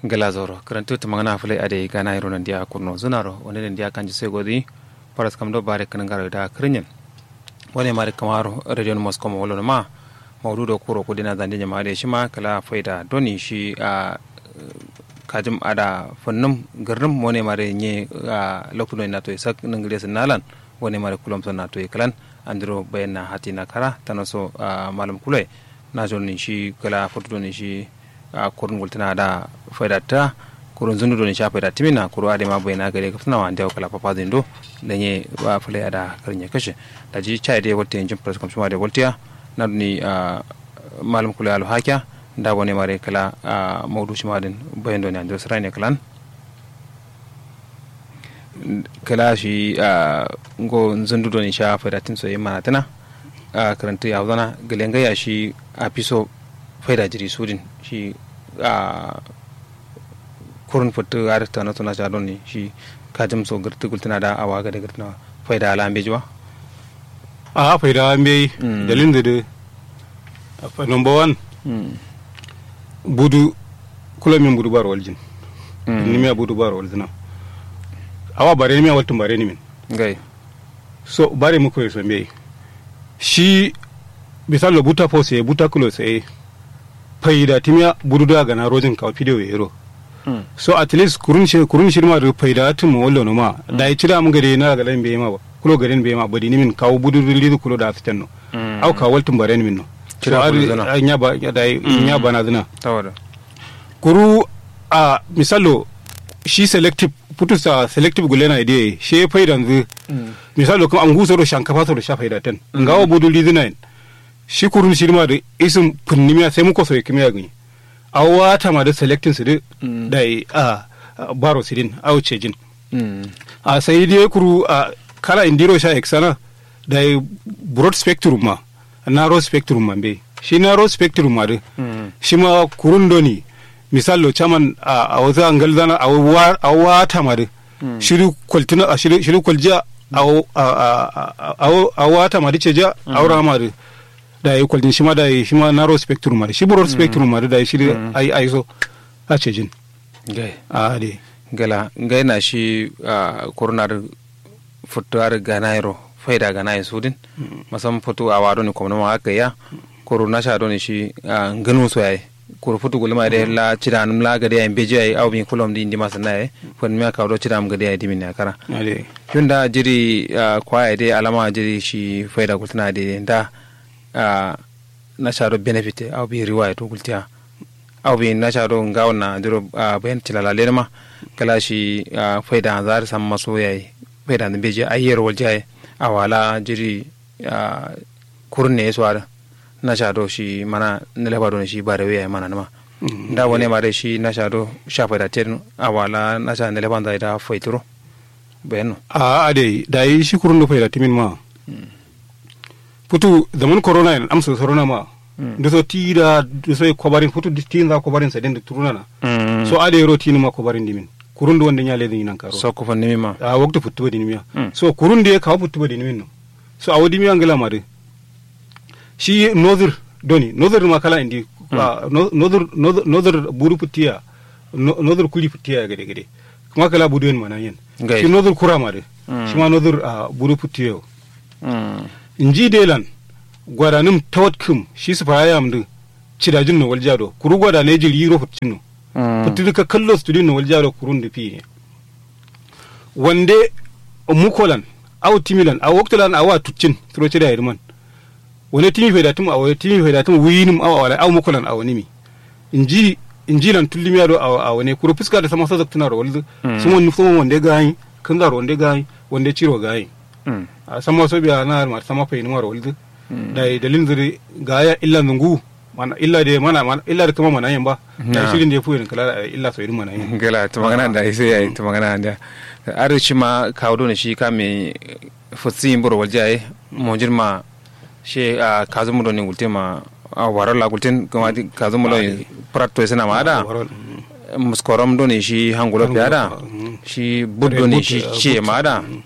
gala zoro karantu ta magana fulai ade gana iro nan dia kurno zunaro wani nan dia kanji sai godi paras kam do bare kan garo da krinyen wani mari kamaro radio moscow mo wolo ma mawdu do kuro kudina zande jama de shima kala faida doni shi a kajim ada fannum garnum wani mari nye a lokuno na to sak nangire sanalan wani mari kulom na to kalan andiro bayanna hatina kara tanaso malam kulai na jonni shi kala foto ni shi a kurun gultana da faidata kurun zundu do ni sha faida timina kuru ade ma bayna gare kafna wa ndew kala papa zindo da nye wa fule ada karinye kashe da ji chai de wolte njum press kom shuma de woltia na ni malam kula alu hakya da woni mare kala mawdu shuma den bayndo ni ande srane kalan kala shi ngo zundu do ni sha faida tin so yimma tana karanta ya zana galenga ya shi a fiso faida jiri sudin shi a kurun fitu a ta na tuna sha ne shi kajim so girti gultuna da awa ga da girtina faida ala ambe jiwa a faida ambe dalin da da number one budu kula min budu bar waljin ni mi budu bar waljin awa bare ni mi waltun bare ni min gai so bare mu ko so mbe shi misalo buta po sai buta kulo sai faida timya bududa gana rojin ka video yero mm. so at least kurun shi kurun shi ma faida tun mu wallo ma mm. da yi cira mun gare na ga lambe ma ba kulo garin be ma badi nimin kawo bududu lidu kulo da fitan no mm. au ka waltun bare nimin no cira so nya ba da nya bana zina tawada kuru a misalo shi selective putu sa selective gulena ide she faida nzu misalo kuma an guso do shankafa so do sha faida tan ngawo budu lidu nine shi kurun shi ma da isin funnimiya sai muka soyi kimiya gani a wata ma da selectin su da a baro sidin a wuce jin a sai dai kuru a kala indiro sha eksana da broad spectrum ma narrow spectrum ma be shi narrow spectrum ma da shi ma kurun doni misalo chaman a wata angal zana a wata ma da shiru kwaltina a shiru kwaljiya a wata ma da ce ja a wura ma da da yi kwaldin shi ma da yi shi ma narrow spectrum ma da shi broad spectrum ma da yi shi ai ai so a ce jin gai a de gala gai na shi kurnar futuwar ganairo faida ganayi sudin masam futu a wado ni kwamna ma aka ya kuru na sha ne shi ganu so yayi kuru futu gulma da la cira num la gade ay beje ay aw bi kulom di ndi masana ay fon mi aka do cira am gade ay dimin akara ade yunda jiri kwaya de alama jiri shi faida gultana de da na sharo benefit aw bi riwaya to gultiya aw bi na sharo ngawna diro bayan tilala lenma kala shi faida zar sam maso yayi faida da beje ayer waljaye awala jiri kurne swara na shado shi mana na labaro shi ba da waya mana nama da wani ma da shi na shado shafa da ten awala na sha na laban da da faituro bayano a ade da yi shi kurun da faida timin ma putu zaman corona en amsa corona ma da so ti da da so kobarin putu ti za kobarin sa den da turuna na so ade ro ti ma kobarin dimin kurun da wanda nya le din nan karo so ko fanni ma a waktu putu ba dinimiya so kurun da ya kawo putu ba dinimin no so a wadi mi angala ma de shi nozir doni nozir ma kala indi nozir nozir buru putiya nozir kuli putiya gade gade kuma kala budu yen mana yen shi nozir kura ma de shi ma nozir buru putiya inji delan gwadanim tawatkum shi su fara yam din cidajin no waljado kuru gwada ne jiri ro futin no futin ka kallo studin no waljado kurun da fi wande mukolan aw timilan aw waktalan awa tuccin tro cida yirman wani timi fe datum aw timi fe datum winim aw wala aw mukolan aw nimi inji injilan tullimi ado aw aw ne kuru fuska da sama sazak tunar waldu sumo ni sumo wande gayi kan zaro wande gayi wande ciro gayi a sama so biya na ma sama fe ni maro waldu da dalin zuri gaya illa zungu mana illa da mana illa da kuma mana yin ba da shirin da ya fuyin kala illa so irin mana yin gala to magana da sai yayi to magana da arci ma kawo ne shi ka me futsi buru waljaye mo jirma she a kazu mu ne gulte ma a warar la gulten kuma kazu mu ne prato sena ma da muskoram do ne shi hangulo fiada shi buddo ne shi ce ma da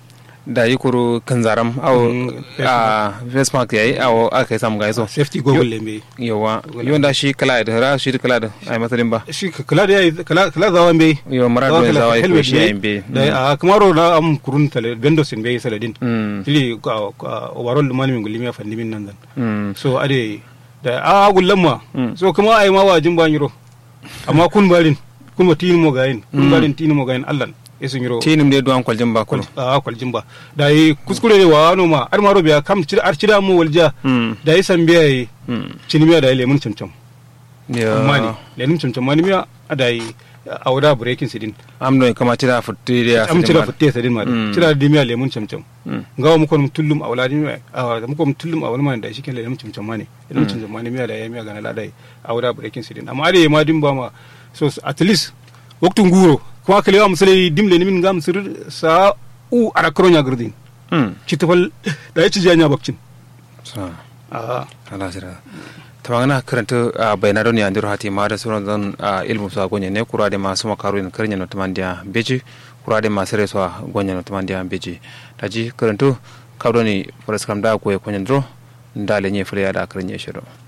da yi kuru kan zaram au Mm, a face mask yayi au aka yi samu gaiso safety goggle lembe yawa yon da shi kala da ra shi kala da ai masalin ba shi kala da yayi kala kala zawa mbe yo mara da zawa ko shi yayin be da a kamaro na am kurun tale bendo sin be saladin mm tili overall mani min gulimi afandi min nan dan mm so ade da a gullan ma Mm. so kuma ai ma wajin ban yiro amma kun barin kun ma tin mo gayin kun barin tin mo gayin allan esun yiro tinim de duwan kwaljin ba kulo a kwaljin ba da yi kuskure ne wa no ma ar maro biya kam cira ar cira mo walja mm da yi san biya yi mm cinimiya da yi lemun camcam yo amma ne lemun camcam ma ni miya da yi a wada breaking sidin am do kama tira futti da am cira futte sidin ma Mm. cira da miya lemun camcam mm ngawa muko mum tullum a wala miya a muko mum tullum a wala ma da shi ken lemun camcam ma ne lemun camcam ma ni miya da yi miya gana la da yi a wada breaking sidin amma ade ma din ba ma so at least waktu nguro kuma kalewa musale dimle ni min ngam sir sa u ara kronya gurdin mm citafal da ya ci janya bakcin sa a ala sira tamangana karanta a bayna don yandir hati ma da sauran zan a ilmu sa gonye ne kura da masu makaru ne karnya no tamandiya beji kura da masu reso gonye no tamandiya beji daji karanto kabdo ni faras kam da ko e konyen dro ndale nye fure ya da karnya shiro